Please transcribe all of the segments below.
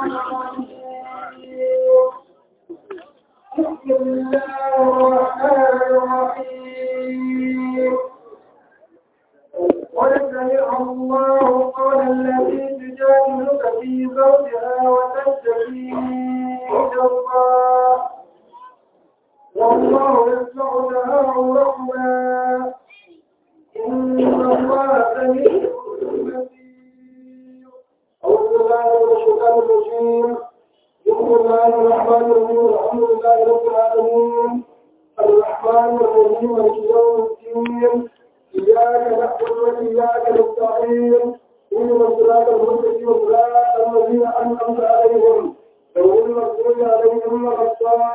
الشيطان الرجيم بسم الله الرحمن الرحيم قد سمع الله قول التي تجادلك في زوجها وتشتكي إلى الله والله يسمع تهاوركما إن الله سميع بصير أعوذ بالله من الشيطان الرجيم بسم الله الرحمن الرحيم الحمد لله رب العالمين الرحمن الرحيم مالك يوم الدين إياك نعبد وإياك نستعين اهدنا الصراط المستقيم صراط الذين أنعمت عليهم غير المغضوب عليهم ولا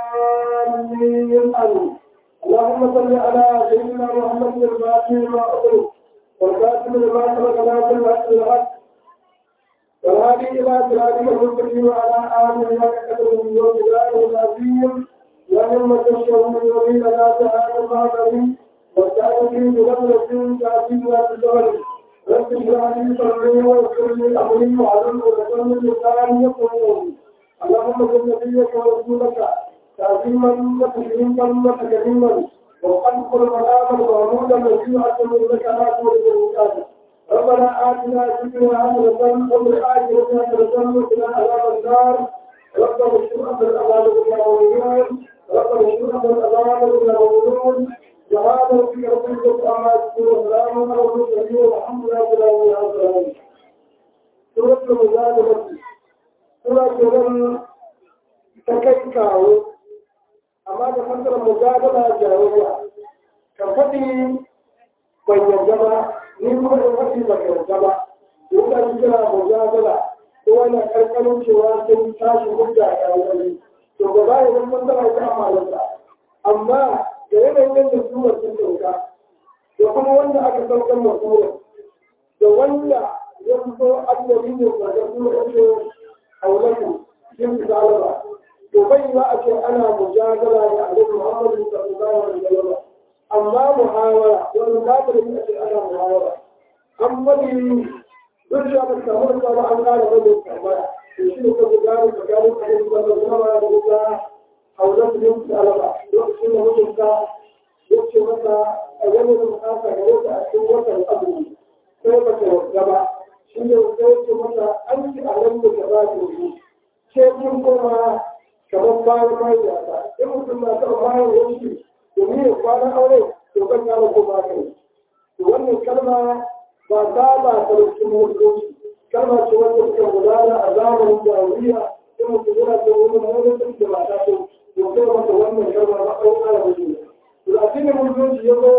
الضالين آمين اللهم صل على سيدنا محمد الفاتح لما أغلق والكاتب لما سبق ناصر الحق بالحق والهادي إلى صراطك المستقيم وعلى آله وصحبه وسلم العظيم ومن تشهد من يريد لا تعالى المعبد وتأتي بنظرة تأتينا بالدول رب اشرح لي صدري ويسر لي أمري وعلم عقدة من لساني يفقهون اللهم صل نبيك ورسولك تعظيما وتكريما وتكريما وخلق المقام المعمود الذي أتم لك ما تولد المكان ربنا آتنا في الدنيا حسنة وفي الآخرة حسنة وقنا عذاب النار ربنا اشف عنا العذاب بنا والنور ربنا اشف عنا العذاب بنا والنور جهادا في ربك وعما يكون سلام على المرسلين والحمد لله رب العالمين سورة المجادلة سورة تكيكاو amma da fassara mujadala jayayya ka faɗi ban yarda ba ni kuma in faɗi ba ka yarda ba in ka ji kira mujadala ko wani karkarin cewa sun tashi hujja a yayin to ba za ya zama fassara ta amalarsa amma da yanayin yadda sura sun dauka da kuma wanda aka saukar ma sura da wanda ya fito annabi ne ba da sura ce haulatu yin zalaba to bai ba a ce ana mujadala da annabi Muhammad sallallahu alaihi wasallam amma muhawara wani babu da ce ana muhawara an bari duk da ba samu da ba an kara bane kamar to shi ne kuma gari da gari da annabi sallallahu alaihi wasallam haulat bin salama lokacin da mutunta ya ce masa a wani da bukata ga wata a cikin watan azumi sai ba ta yarda ba shi ne sai ce masa an ci a nan da ba ta yi ce kun koma kamar bayan bayan yasa in mutum na taɓa bayan yanki domin ya kwana aure to kan ya ko ba kai to wannan kalma ba ta ba ta cikin mutunci kalma ce wanda suka gudana a zamanin jahiliya in mutum yana da wani mutunci da ba ta so to kai masa wannan kalma ba ɗan ƙara da shi to a cikin mutunci ya zo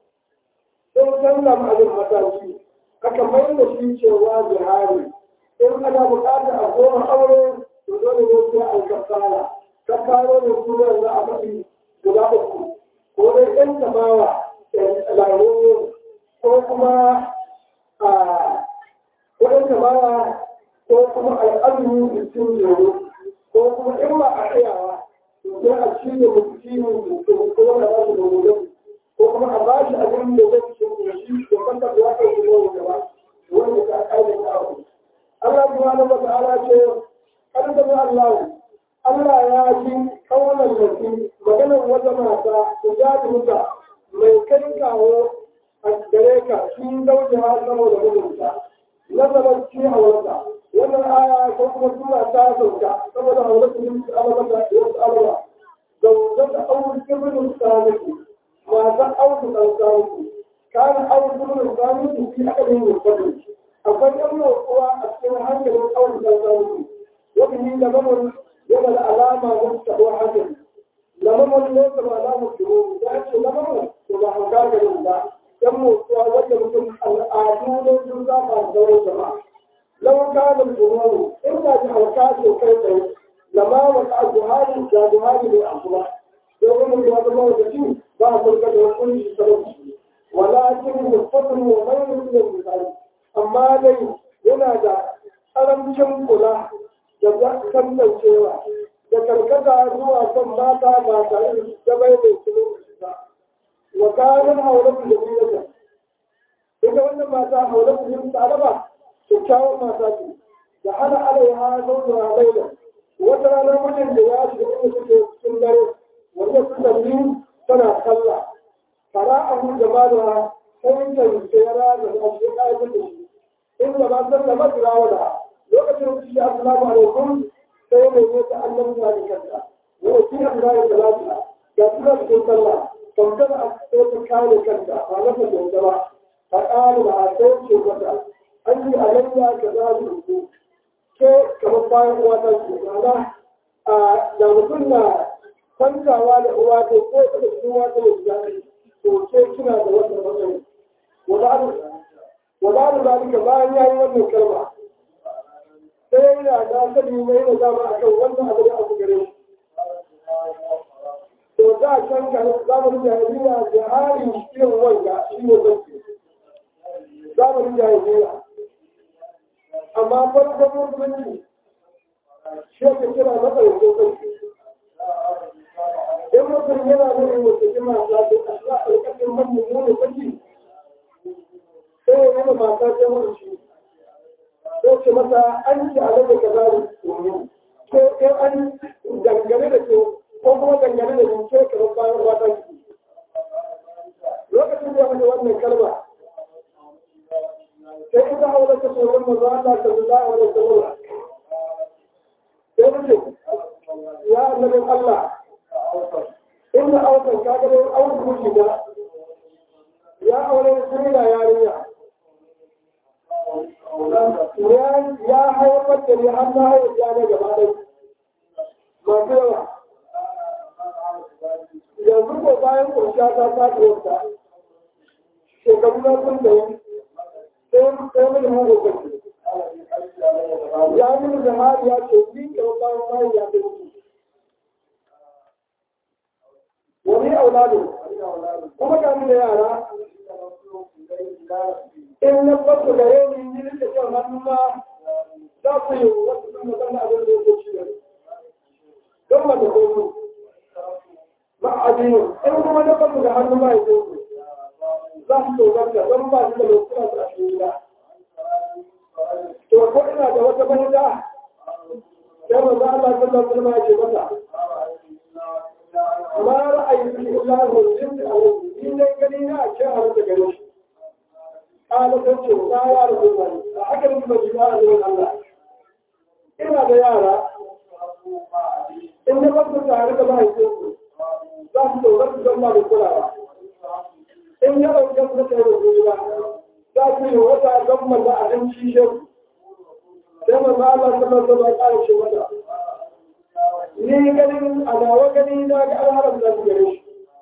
sai canza ma'ajin mataki aka mai da shi cewa jihari in ana buƙatar a goma aure to dole ne sai an kafara kafaro da sunan za a faɗi guda uku ko dai ɗan tabawa larabawa ko kuma a ko ɗan tabawa ko kuma al'adu da cin yoro ko kuma in ba a tsayawa to sai a ci da mutum mutum ko wanda ba shi da gobe ko kuma a ba shi abin da zai ci da shi da kanta da ya kai da gaba wanda ka aika ta abu Allah subhanahu wa ta'ala ce kada da Allah Allah ya ji kawalan mutum maganar wata mata da ya muta mai kai kawo a gare ka sun dauke ha saboda mutunta nazarar ci a wata wannan aya ko kuma sura ta sauka saboda a wata yin alama da wasu alama da wata aure kibirin samiki mata aure kan samiki kana aure kibirin samiki fi akalin mutum akwai ɗan motsuwa a cikin hankalin aure kan samiki وبه لمن يبل علامة مستوى حسن لمن ليس علامة شروط ذلك لمن وما حكاك لله كم مستوى وجه الآدون جزا ما زوج جماعة لو كان الجنون إلا بحركات وكيف لما وقع جهاد جهاد للأخلاق يقول من هذا الله وجهه بعض الكلام يقول سبب ولكن الفضل وغير من المثال أما لي ينادى ألم كلا da kankancewa da karkata zuwa kan mata ba tare da bai mai kilo ba wa kayan haulatu da biyata ita wannan mata haulatu yin tsaraba kyakkyawar mata ce da hana alaiha zauna laila wata rana mutum da ya shiga inda suke cikin dare wanda su salli tana sallah fara'ahu jama'a sai ta tsera da shi ƙa'idar da shi inda ba san da masira da lokacin da shi assalamu alaikum sai mai yi ta annabi da kanta wa shi Allah ya salatu ga suna cikin sallah kamar a sai ta kare kanta ba na ta ba ta ƙara da sai ce mata an yi alayya ka za su ku ke kamar bayan uwa ta ce ma'ana da mutum na kwantawa da uwa ta ko ta da uwa ta da zaɓi to ke kina da wannan matsayi وبعد ذلك ما يعني wannan kalma sai yana da sani mai da dama akan wannan abu da abu gare to da can ka zamanin jahiliya da hali irin wanga shi ne zai zamanin jahiliya amma farkon musulunci shi ake kira matsayin sosai in mutum yana nuna mutum jima ta ce a shi a ƙarƙashin mamman saki sai ya yi mata ta mutu shi sai ce mata an ci a daga ka zari ko in an dangane da ke ko kuma dangane da ke kamar bayan wata ki lokacin da ya mutu wannan kalma sai ita haula ta tsoron maza Allah ta zuwa a wani tsoron sai mutu ya annabin Allah inda aukan kagarin aukan mutu da ya aure sun da yarinya ya haifar da ni har na haifar ya na gaba ɗai masu yawa yanzu ko bayan ƙunsha ta faɗi wata shekaru na sun da yi sai mini mu hukunci ya mini da hari ya ce ni kamar bayan bayan ya fi mutu wani auladun kuma ga da yara in na farko da yau ne yi da kyau hannu ma za ku yi wasu sun magana abin da yake ci don ba da koyo ba a biyu in kuma na farko da hannu ma ya zo za su tsoronta don ba su da lokuna da ake yi to ko ina da wata mahita sai ba za Allah sallallahu alaihi wasallam ya ce mata ma ra'ayi illa hujjin alaihi ni ne gani na ce a rasa gare shi قال تنشر لا يعرف الله أكل من مجموعة من الله إلا ديارة إن قد تعرف ما يكون ذات تغرق جمع بالقرآن إن يرى جمع الرجل ذات يوضع جمع لا أمشي شيء كما قال الله صلى الله عليه وسلم ni ganin adawa gani na ga alharam da gare shi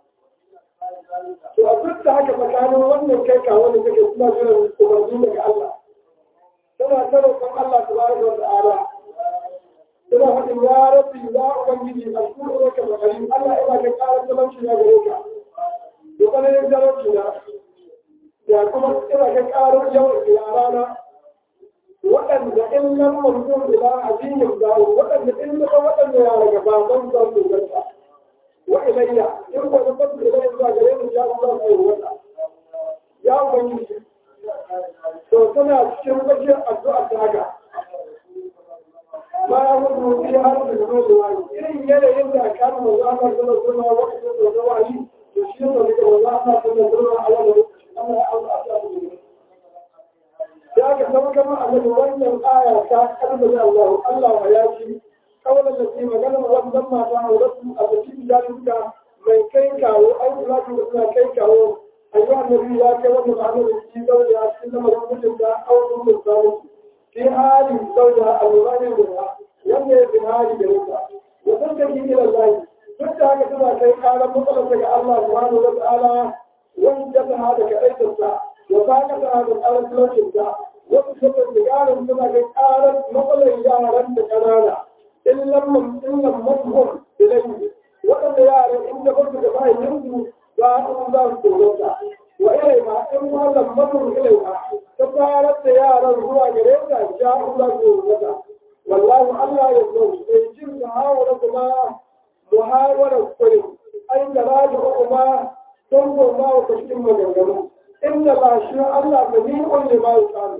to a duk da haka tsakanin wannan kai kawo da kake suna jiran umarni daga Allah tana ta roƙon Allah tabaraka wa ta'ala tana faɗin ya rabbi ya ubangiji ashkuru laka bakarin Allah ina ka ƙara talauci na gare ka da tsananin talauci na ya kuma ina ka ƙara yawan yarana waɗanda in lam mamnun ila ajiyyin dawo waɗanda in na waɗanda yara gaba ban za su ganta وإلي إن وجدت إلي الزاجرين يا الله أيوة يا أبني to tana cikin wajen addu'a ta haka ma ya mutu fi har da zuwa da wani irin yanayin da aka mu za ka zama zama wakilin da zuwa wani to shi ne da kuma za ka zama zama a wani Allah ya auka ta da ya ga zama kama a cikin wannan aya ta kalmar Allah Allah ya ci kawai da ke magana wannan mata a wasu a cikin jami'a mai kai kawo ai kula da suna kai kawo ayyuka annabi ya kai wanda ba da shi zauje a cikin lamarin mutum da auren mutum fi hali zauje a alwani da yanda ya fi hali da rinka wasan da ke ila zai duk da haka tana kai karan matsalar daga Allah subhanahu wa ta'ala wanda ta hada ka aikinsa wa ta ka ta hada karan talaucinsa wasu saboda yaran suna kai karan matsalar yaran da kanana in lam in lam madhur ilayhi waɗanda yaran in da basu da bayan yanzu za a za su tsorota wa ilai ma in ma lam madhur ilai ma ta fara da yaran zuwa gare ta ja za su tsorota wallahu Allah ya zo sai jin da hawara kuma muhawara kure ai da raji kuma don goma wa cikin maganganu inda ba shi Allah ba ni on ne ba ya samu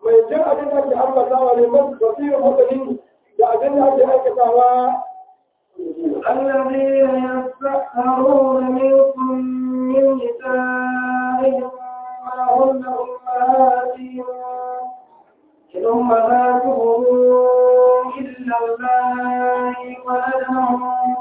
mai jin abin da ake ambatawa ne masu basirin masani da abin da ake aikatawa الذين يستأثرون منكم من نسائهم ما هن أمهاتهم إن أمهاتهم إلا الله ولدهم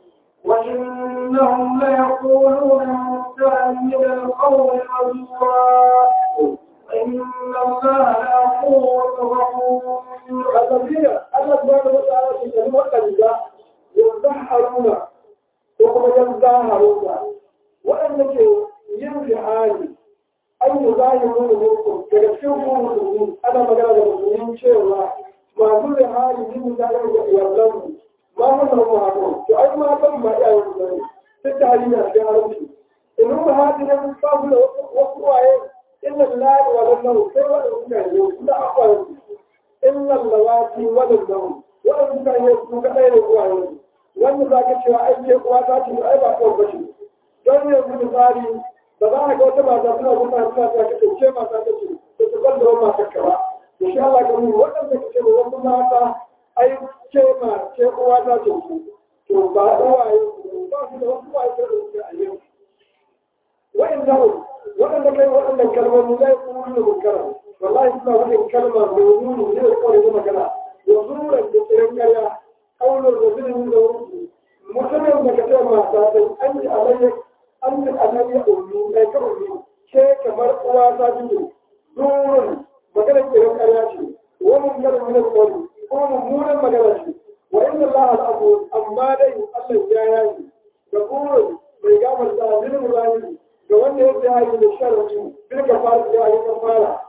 وإنهم ليقولون منكرا من القول وزورا وإن الله لغفور غفور الذين الله سبحانه وتعالى في كلمة وقتا يظهرون وكما يظاهرون وأنك ينفي حالي أن يظاهرون منكم كيفكم مسلمين أنا مقال المسلمين شيئا ما كل حالي من ذلك يظلم ما هم المهاجرون فأي ما تم ما يعلمون تتعلم أشياء إن هم هذه المقابلة وقوعين إن الله ولنه كيف يمكن لا أقوى إلا اللواتي ولنهم وأن كان يسوك غير قوانين وأن ذاك الشيء أي قواتات أي بقول بشي don yanzu misali da za a ga wata mata suna zuwa suna ta kace ce mata ta ce to ta ban da wannan mata ka ba insha Allah ga mu wadanda kace ba wasu mata ai ce ma ce uwa ta ce to ba uwaye ba su da wasu uwaye da su a yau وإنهم وأن كان وأن الكلمة لا يقولون منكرا والله اسمع وأن الكلمة موجود من القول كما كان وزورا بسرنكرا قول الرجل من الرسل مسلم بكتاب ما تعطي أنت علي أنت علي أمي لا كأمي شيء كمر قواسا زور مكان السرنكرا ومنكر من القول وممونا مكان وإن الله الأبو أما دي الله جاياني يقول بيقام الزاهر الغالي ga wanda ya fi da sharri bil kafara da ya kafara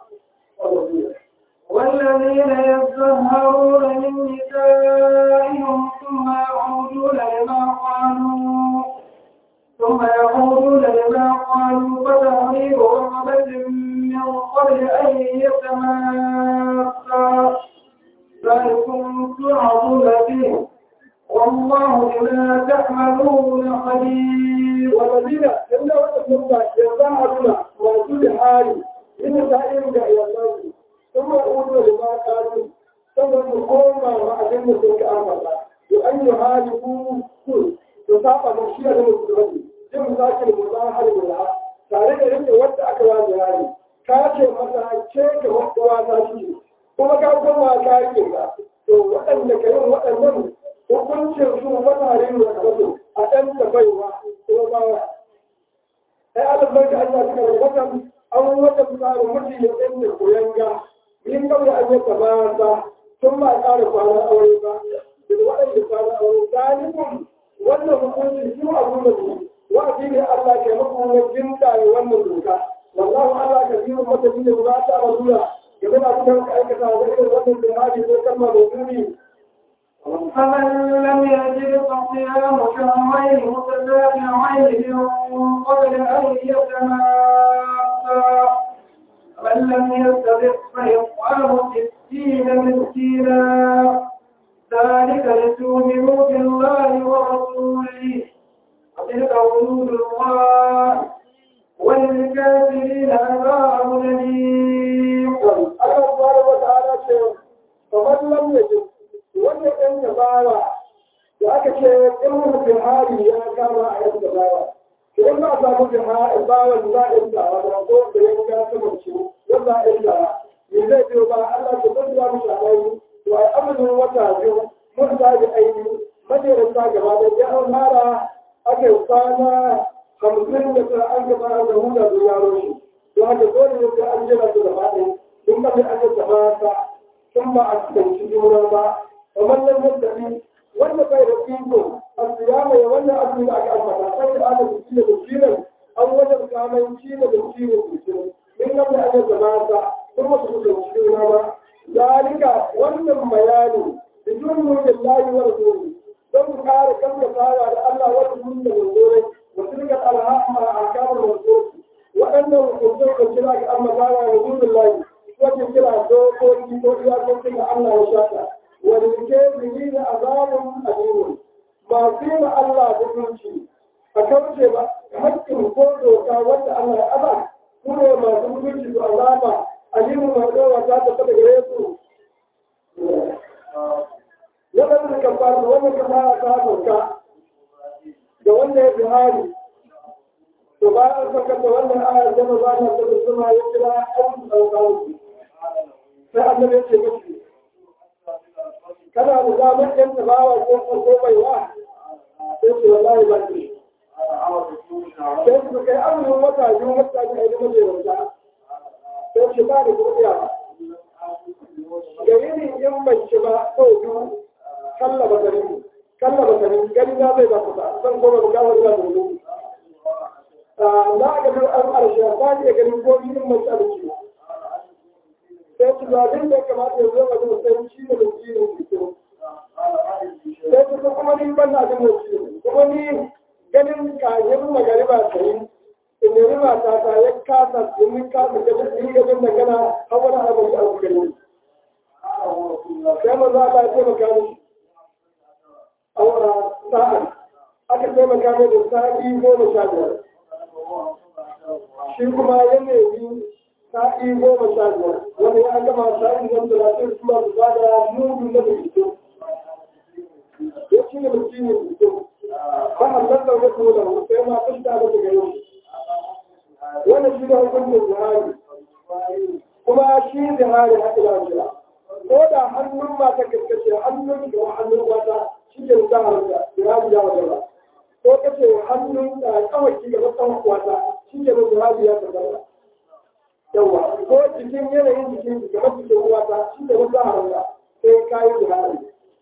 والذين يتظاهرون من نسائهم ثم يعودون لما قالوا ثم يعودون لما قالوا فتحرير رقبة من قبل أن يتماسا ذلكم توعظون به والله بما تعملون خبير والذين إلا وتسمى يظهرون موجود حالي إن سائر إلى الله ثم يقولون لما قالوا ثم يقوم مع أدلة تلك آمنا وأن يهاجموا كل تصاب مشيئة المسلمين جم ذاك المظاهر بالله tare da yake wanda aka wa jihari ka ce masa ce ka wanda ta shi kuma ka koma ka rike ka to waɗanda ka yin waɗannan hukuncin su matarin da kasu a ɗan da baiwa ko bawa ai albarka Allah suka rubuta an wata tsarin mutum ya ɗan da koyanga min kawai an yi tabata tun ba ƙara kwana aure ba da waɗanda kwana aure galibin wannan hukuncin su abu da su wa'azi ne Allah ke muku wajen da wannan doka wallahu Allah ka biyu mata ne ba ta rasula game da abin da aikata da irin wannan jihadi ko kalma da muni فمن لم يجد فصيام شهرين متتابعين من قبل أن يتماسا ومن لم يستطع فإطعام ستين مسكينا ذلك لتؤمنوا بالله ورسوله وتلك حدود الله وللكافرين عذاب أليم. الله سبحانه وتعالى فمن لم يجد wanda ɗan ya bawa da aka ce in mutum hari ya kama a yanka bawa to in ba a samu bin bawa da za a yi dawa da ko da ya ga saman ci don za a yi dawa me zai biyo ba Allah ta zai ba mu shaɗai to ai amurin wata biyu mun ta da aini majeranta gaba da ya an fara aka yi kwana hamsin da tara an gaba da huda da yaro shi to haka dole ne sai an jira su gaba ɗaya duk ba sai an yi gaba ta sun ba a cikin juna ba ومن لم يستطيع ولا غير فيكم الصيام ولا أكل أكل فقد أنا بكيل بكيلا أو وجد كما يكيل بكيل بكيلا من قبل أن يتماسى ثم تكون بكيلا ذلك wannan bayani بدون وجه الله ورسوله don kare kan da fara da Allah wa rasulun da manzore wa tilka alhaq ma akam rasul waɗannan hukumai da kira ga amma fara da rasulullahi wajen kira dokoki ko iyakokin da Allah ya shata وللكافرين عذاب أليم ما فينا الله بكل a kauce ba haƙƙin ko doka wanda Allah ya aba kuma masu mutunci da alama alimu mai tsawa ta tafi daga yesu waɗanda ka fara wanda ka fara ta sauka da wanda ya fi hari to bayan saka da wannan ayar da ba na ta suna ya kira an sauka sai annabi ya ce mashi kana da damar yan tabawa ko ko baiwa sai ce wallahi ba ki sai su kai azumin wata biyu wata biyu a yi mace wata sai ce ba da kuɗiya ga yini in bai ci ba sau biyu kalla ba gari kalla ba gari gani na zai ba ku ba zan koma ba gawar da gudu na ga kan an arshe ba ne ganin ko in mace a ciki sai su zaɓin da ya kamata ya zo wajen sai shi da mutum fito sai su kuma ni ban na jin mutum kuma ni ganin kayan magariba ta yi in yi mata ta ya kasa domin kasa gajin ni gajin da gana hawan abin da abu gani sai ma za a taimaka mishi a wara sa'an aka taimaka mai da sa'i goma sha biyar shi kuma ya nemi sa'i goma sha biyar wanda ya gama sa'in nan talatin kuma su ba da mudu na da fito ya ci ne mutum ne fito ba a nan da wasu da sai ma fuska da daga yau wannan shi da hukuncin jihari kuma shi jihari haɗu da jira ko da hannun mata kaskace hannun da hannun wata shi ke da harka jihari ya wajen ba ko kace hannun da kawai ki gaba tsawon wata shi ke da jihari ya tabbata yawa ko jikin yanayin jikin ki gaba cikin wata shi ke da harka sai kayi jihari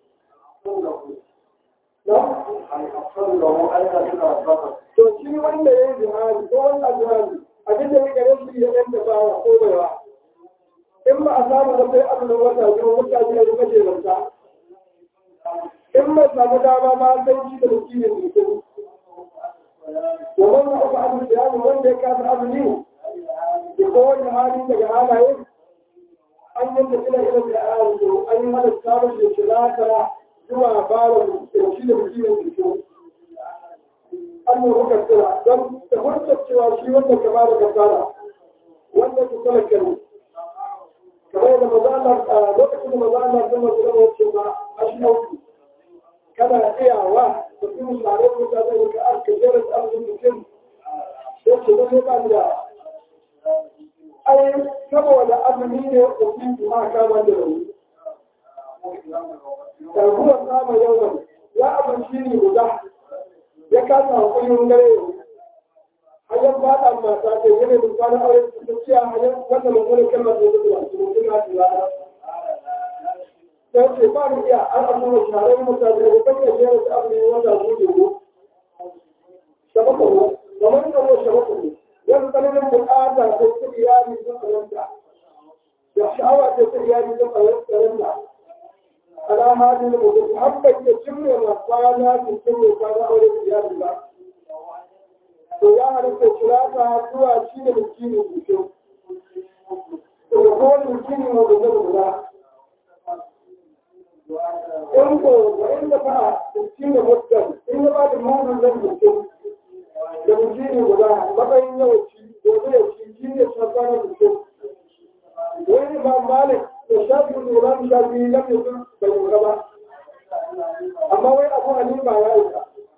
to shi wanda ya yi jihari ko wanda jihari abin da ya gare shi ya ɗan da bawa ko baiwa in ba a samu da sai abin wata biyu mutane ya rika jeranta in ba samu dama ma sai shi da mutum mutum domin na uku abin da yaro wanda ya kasa azumi da kowane hali daga halaye an yi da ila ila da yaro an yi hada samun da shirata zuwa bawa da shi da mutum mutum an yi muka tsira don da hujjar cewa shi wanda ka ba da kasara wanda ku talaka ne kamar da mazalar a lokacin da mazalar zama su zama wacce ba a shi auku kana iyawa da kuma tare da mutane ka aka jera da arzikin mutum sai ce wani ba da ai saboda azumi ne da su ma kama da rauni ɗarguwar sama yau ya abinci ne guda ya kasa hankulin gare hanyar ba da mata ce yana da kwanan aure su ta ciya hanyar wanda mai wani kalmar da zuwa su mutum na tula da ce ba ni iya an abu da shahararren mutane da kan yashe da ta abu ne wanda su ke ko shabaka ko kamar da ko shabaka ko yan tsananin bukata ko ta iyali sun tsananta da sha'awa ta ta iyali sun tsananta ala hali da mutum habbai da cimma ma kwana su cimma kwana aure da iyali ba to ya halitta kirata zuwa shi da miskini mutum to da kowane miskini mu da zai guda in ko wa inda ba miskini mutum in ya ba da mutum zai mutum da miskini guda matsayin yawanci gobe ya ci shi ne shafanar mutum wani ba malik da shafi da imam shafi lam yakun bai lura ba amma wai abu hanifa ya yi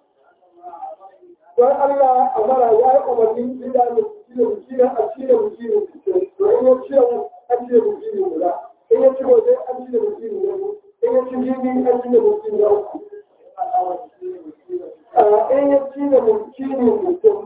don Allah a mara ya yi umarnin gida da cire bukina a cire bukini to in ya cire an cire bukini guda in ya ci gobe an cire bukini guda in ya ci jibi an cire bukini da uku in ya cire bukini mutum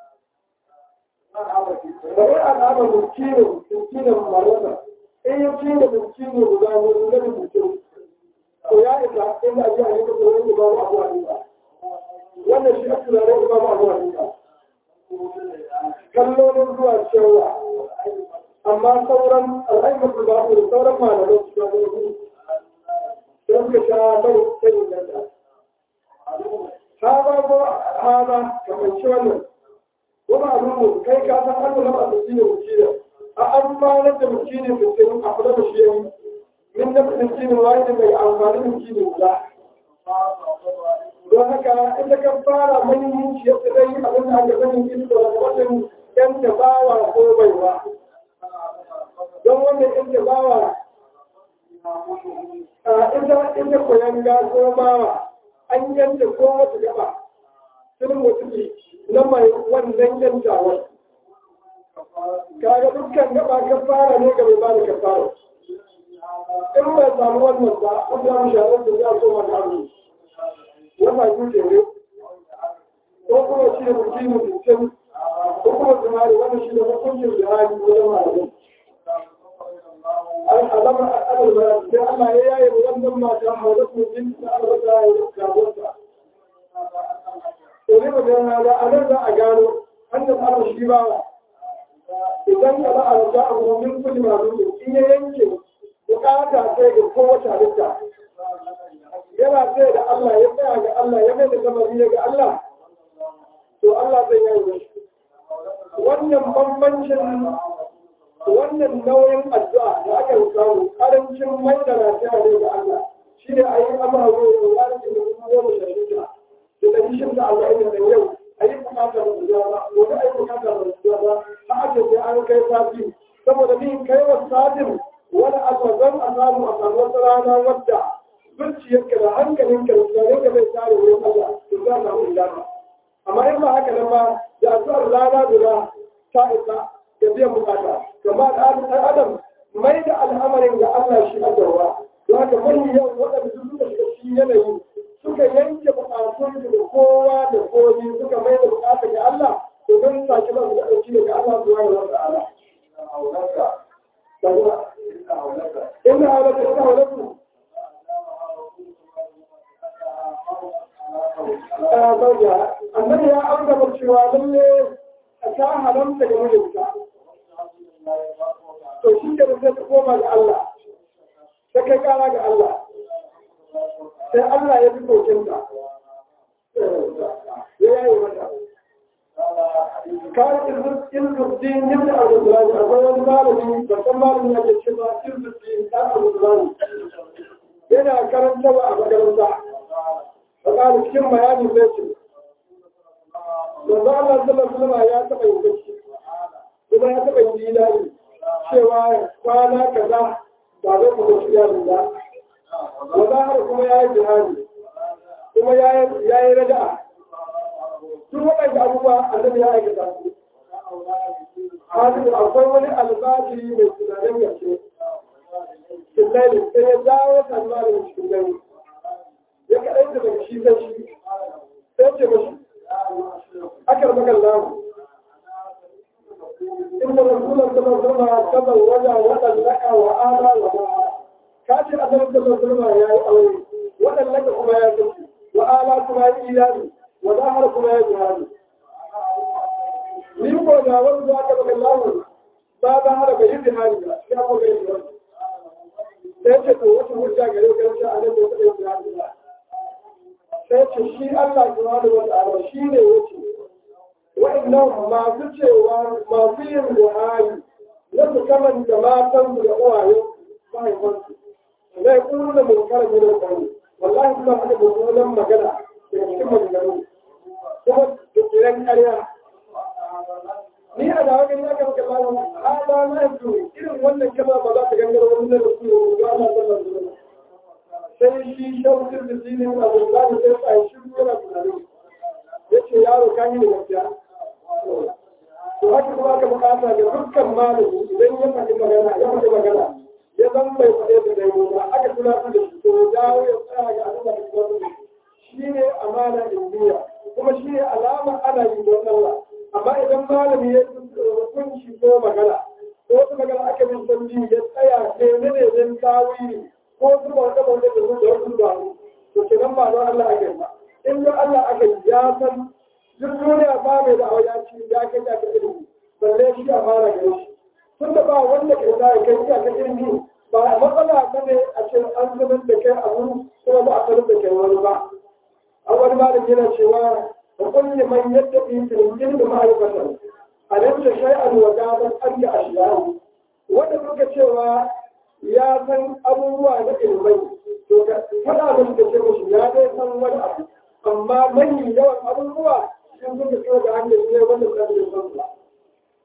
bari a kama bukini bukini marasa in ya cire bukini guda ne guda da mutum to ya isa inda a ji a yi da tsoron da babu abuwa ne ba wannan shi ake zare ba ba zuwa duka kallolin zuwa cewa amma sauran al'aimatu ba da sauran malamai su ga gudu don ka sha bai sai da ta ha ba ko ha ba kamar ci wannan wani abu kai ka san an zama a tsaki da mukina a amfanar da mukinin mutum a kula da shi yayi min da mukinin wani mai amfani da mukinin guda don haka inda kan fara mahimmanci ya fi dai abin da aka sani ido da wajen yan da bawa ko baiwa don wanda yake bawa a ita ita koyan gaso bawa an yanta ko wata gaba sun mutuki na mai wannan yantawar kaga dukkan gaba ka fara ne ga mai bada ka fara in bai samu wannan ba an samu shahararren da ya so makamu wata yuce ne ko kuma shi ne mutum mutum ko kuma zumari wanda shi ne hukuncin jihari wajen malamai al'alama al'adar bayan sai Allah ya yaye wannan mata haulatun jin da albata ya gabarta to ne ba da hada a nan za a gano hannun Allah shi ba idan ka ba a rasa a gumin kudi masu in ya yanke bukata sai ga kowace halitta yana sai da Allah ya tsaya ga Allah ya mai da kamari ya ga Allah to Allah zai yi shi wannan bambancin wannan nauyin addu'a da aka yi samu karancin mai da lafiya ne ga Allah shi ne a yi amara da wani da kuma goma sha shida da ɗari shida arba'in da yau a yi bukatar da zuwa ba gobe a yi bukatar da zuwa ba a ake sai an kai sati saboda min kai wa satin wani asazan a samu a samu wata rana wadda zuciyarka da hankalinka da tunaninka zai tare wurin Allah to za a samu ilana amma in ba haka nan ba da addu'ar rana guda ta isa ga biyan bukata gama da ɗan adam mai da al'amarin ga Allah shi a dawa don haka mai yau waɗanda su suka shiga shi yanayi suka yanke bukatun su da kowa da komi suka mai da bukata ga Allah to don sake ba su da ɗauki daga Allah su wani wata ala. Ina haulaka, ina haulaka. Annabi ya aure cewa lalle ta haramta ga mijinta. To shi ke sai ta koma ga Allah, ta kai kara ga Allah, sai Allah ya fi kokinta, ya yayi mata. Kawai ilzuddin yin da abu zulani, akwai wani malami, babban malami ya ke cewa ilzuddin ɗan abu zulani. Yana karanta a makaranta, faƙa cikin bayanin zai ce, Yanzu Allah sallallahu alaihi ya taɓa yin gaske, kuma ya taɓa yin ilani cewa kwana kaza ba zai kuma shi yarin ba. Wanda har kuma ya yi jihari, kuma ya yi raja'a. Duk waɗanda abubuwa annabi ya aikata su. Hadisu akwai wani albashi mai tunanin gaske. Killaili sai ya dawo tsammanin cikin gani. Ya kaɗaita daga shi zai shi. Sai ce mashi, أكر مك الله إن رسول الله صلى الله عليه وسلم وجع ودن لك وآلا وما كاتر أن رسول الله صلى الله عليه وسلم ودن لك كما يجب وآلا كما إيجابي وظاهر كما يجهالي من قول جاوز ذاك مك الله ba ba hada bai yi hali ba ya ko bai yi sai ce to wata hujja gare ka ce a nan da kai yi ba sai ce shi Allah subhanahu wa ta'ala shi ne yake wa'annan masu cewa masu yin buhari na su kamanta matan da uwaye mahaifansu zai kuma da munkar ne da kawai wallahi kuma haka mummunan magana da cikin maganganu kuma da kiran ƙarya ni a da wajen ya kama kama ala na yanzu irin wannan kama ba za ta gangara wani da su ga Allah sallallahu alaihi wasallam sai shi shaukin da zinin abu da ta sai a shi yana tunani ya ce yaro kan yi da gaskiya to haka kuma aka bukata da dukkan malami idan ya faɗi magana ya faɗi magana ya zan bai faɗe da dai ba aka tunatar da shi to ya dawo ya tsaya ga abin da aka tunatar da shi ne amana indiya kuma shi ne alama ana yi don Allah amma idan malami ya hukunci ko magana ko wata magana aka bin sanji ya tsaya ne ne ne don tawili ko zuba wata wanda da zuwa wasu ba to ke nan ba don Allah ake ba in don Allah ake ya san duk duniya ba mai da ya ci ya kai ta ka ilimi balle shi a fara gare shi tun da ba wanda ke da ya kai ta ka ilimi ba matsala ba ne a ce an sanar da kai abu kuma ba a sanar da kai wani ba a wani ba da yana cewa da kulli man yadda fi tilmin da ma'aikatan a nan da shay'an wa gaban an da ashiyahu wanda muka cewa ya san abubuwa na ilmai to ka faɗa musu da ce musu ya dai san wani abu amma mai yawan abubuwa sun suka so da hanyar ne wanda ta da san ba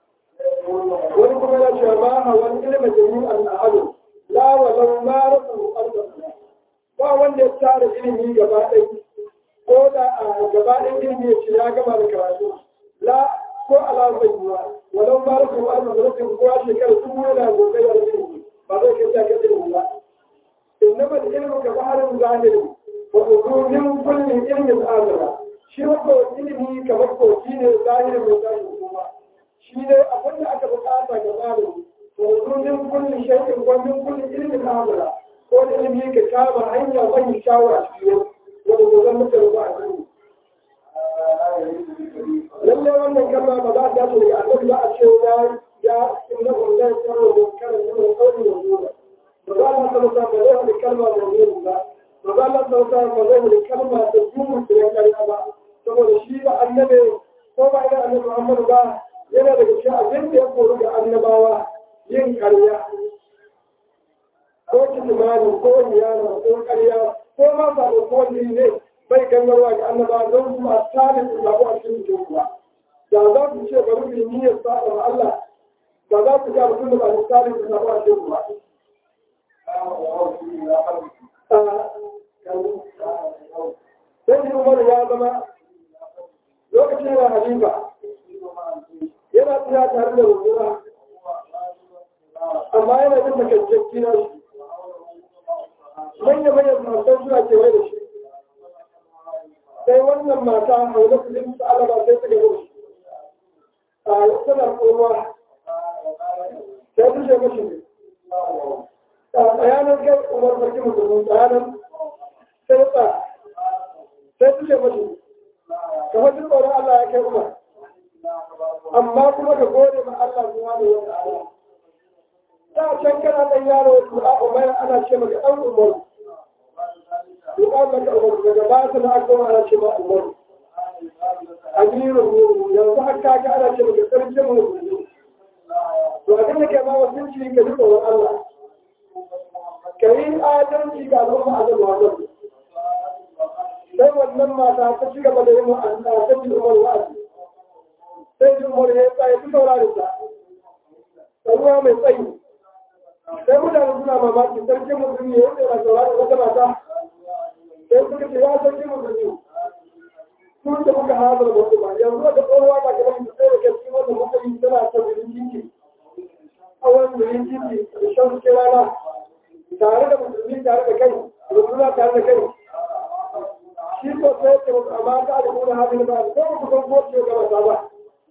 wani kuma ya ce ma hawan ilmi jami'an ahadu la walau ma rasu arda ba wanda ya tara ilimi gaba ɗaya ko da a gaba ɗaya ilimi ya ce ya gama da karatu la ko ala bayyana walau ma rasu arda da rasu ko a shekara su yana gobe da ilimi ba zai kai ta ga ilimi ba innama ilmu ka baharin zahiri wa min kulli ilmin azara shi ko ilimi kamar ko shi ne zahirin mai zahiri kuma shi ne abin da aka bukata ga malami to min kulli shay'in wa min kulli ilmin amala ko da ilimi ka kama hanya mai shawara shi ne wanda ko zan muka ruba a cikin lalle wannan kalma ba za ta daga annabi ba a ce ya ya inna lillahi wa inna ilaihi raji'un qawli wa zuwa ba za mu san ba zai da kalma da zuwa ba ba za mu san ba zai da kalma da zuwa da kariya ba saboda shi ba annabi ko ba ina annabi Muhammad ba yana daga cikin abin da ya koru ga annabawa yin karya ko kitimani ko niyana ko karya ko ma ba da ko ne bai gangarwa ga annabawa don su a tsarin su zaɓu a cikin jinkuwa da za su ce bari mu yi niyyar sa'ar Allah ba za su ga mutum da ba da tsarin su zaɓu a cikin ba. Sai shi Umar ya zama lokacin yana halifa yana tsaya tare da rukuna amma yana jin makajjakki na shi manya-manyan matan suna kewaye da shi sai wannan mata haula su jin su alaba sai su gaba shi a tana kowa sai su ce mashi ne a tsayanar kai umar sarki musulmi tsayanar sai tsa sai su ce mashi kamar duk tsoron Allah ya kai umar amma kuma ka gode ma Allah zuwa da wata ala. Ta can kana ɗan yaro du'a umar ana ce maka ɗan umar. Du'a maka umar daga ba ta na aka ana ce ma umar. Amirun yanzu har ka ga ana ce maka sarkin musulmi. To abin da ke ma wasu ci ka ji tsoron Allah. Ka yi adalci ga al'umma a zama wajen. Sai wannan mata ta ci gaba da yin wa'azina ta ci umar wa'azi. sai jin wani ya tsaye su saurari sa da ruwa mai tsayi sai mutane suna mamaki sarkin musulmi ya yi na saurari wata mata sai suka ce ya sarkin musulmi sun da muka hazar da wasu ba yanzu da tsohuwa ba gaban da tsaye da gaske wanda muka yi tana ta birin titi awon birin titi da shan suke rana tare da musulmi tare da kai da suna tare da kai shi ko sai ce musu amma ta da kuna hadin ba ko ku san ko ce ga mata ba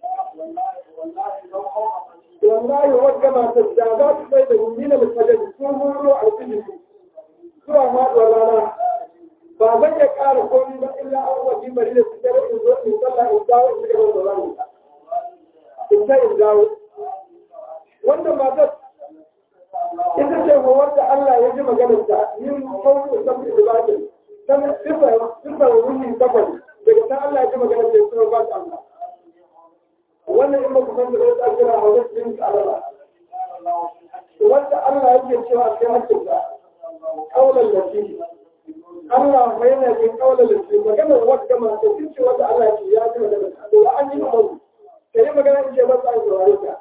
wallahi wadda matar da za su sai da nuna mutanen sun huro a cikin zuwa maɗuwar rana ba zan iya ƙara komi ba illa an waje bari da su kere in zo in sallah in dawo in shiga da rana in ta in dawo wanda matar ita ce hawar da Allah ya ji maganar ta yin kawo da sabbin ibadin ta sifa wuni bakwai daga ta Allah ya ji maganar ta ya suna ba ta Allah wannan in baku san da zai tsakira a wajen yin alala wanda Allah yake cewa a cikin hakkinsa kaular lafi Allah mai yana jin kaular lafi maganar wadda masu sun ce wanda Allah ce ya ji magana to an yi umaru ka yi magana in ce ba sa saurare ka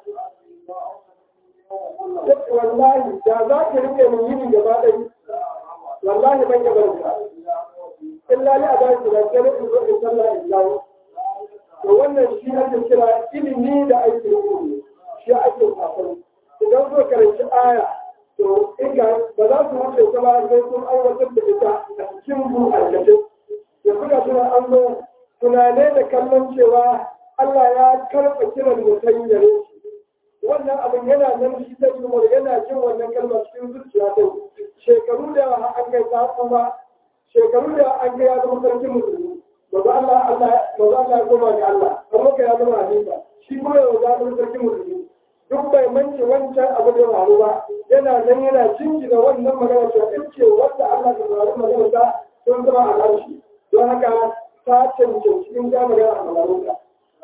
wallahi da za ki rike min yini gaba ɗaya wallahi ban yi barka illa li a ba shi da sai in zo in sallah in dawo to wannan shi ake kira ilimi da ake ilimi shi ake kafin idan zo karanci aya to inga ba za su wuce ta ba sai sun aiwatar da ita a cikin bu aikace ya buga suna an zo tunane da kallon cewa Allah ya karɓa kiran mutum gare shi wannan abin yana nan shi ta yi yana jin wannan kalma cikin zuciya ta shekaru da an kai ta kuma shekaru da an kai ya zama sarkin musulmi maza Allah Allah maza Allah ya koma ga Allah amma ka ya zama halifa shi kuma ya zama sarki musulmi duk bai mance wancan abu da faru ba yana nan yana cinki da wannan magana cewa in ce wanda Allah ta faru magana ta sun zama a harshe don haka ta cancanci in ga magana a maganar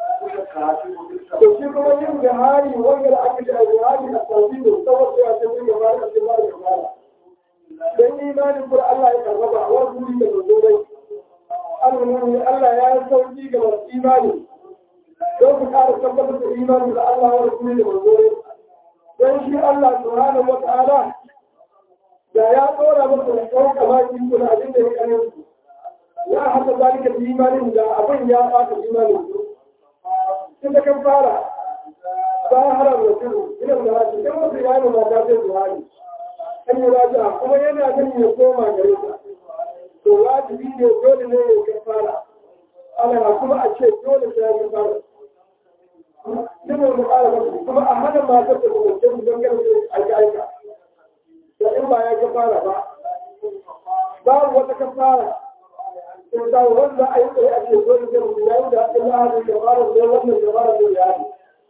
to shi kuma yin jihari wanda da aka ji a jihari a sauki da tsawon ya ce sun gaba da cikin ba da gaba dan imanin kur Allah ya karɓa a wani wuri da zo dai al'ummi Allah ya sauki ga masu imani don su ƙara tabbatar da imani da Allah wa rasuli da manzo don shi Allah subhanahu wa ta'ala da ya tsora masa da kawai kamaki ko da abin da ya kare su ya haka zalika da imanin da abin ya ɓata imanin su tun da kan fara bayan haram da turu ina da hajji kan wasu ya yi mata zai zuwa ne kan yi raja kuma yana nan ya koma gare ta to wajibi ne dole ne ya kan fara ana kuma a ce dole sai ya kan fara Yana da ƙara masu kuma a hana matar da kuma ce don gane aika aika da in ba ya ka fara ba babu wata ka fara in da wanda a yi tsaye a ce dole sai mutum ya yi da haɗin lahadin da fara da wannan da fara da ya yi